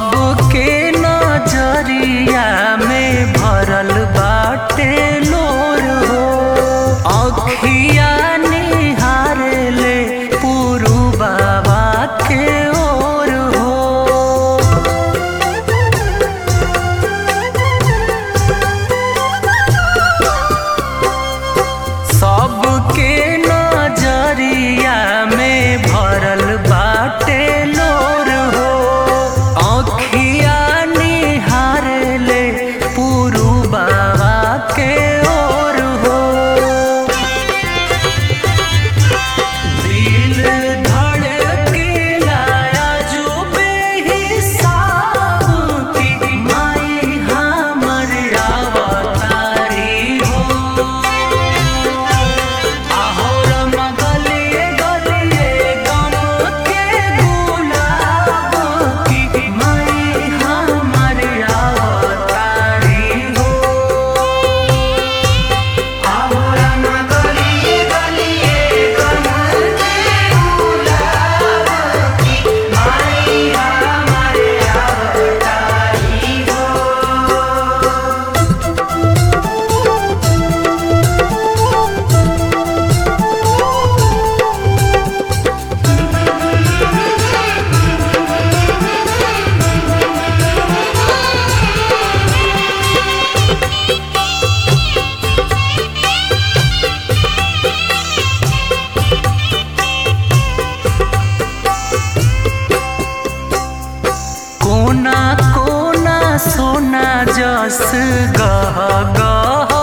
सबके नजरिया में भरल बाटे लोर हो अखिया निहारे ले पुरु बाबा के ओर हो सबके नजरिया में भरल बाटे लोर हो अखिया निहारे ले पुरु बाबा के ओर हो दिल धड़केला अजूबे हिसाब की माई हमर अवतारी हो आहोरम गलिए गलिए गम के गुलाब की माई हमर अवतारी हो आहोरम गलिए गलिए गम के गुलाब की माई हमर अवतारी हो कोना कोना सोना जस गह गह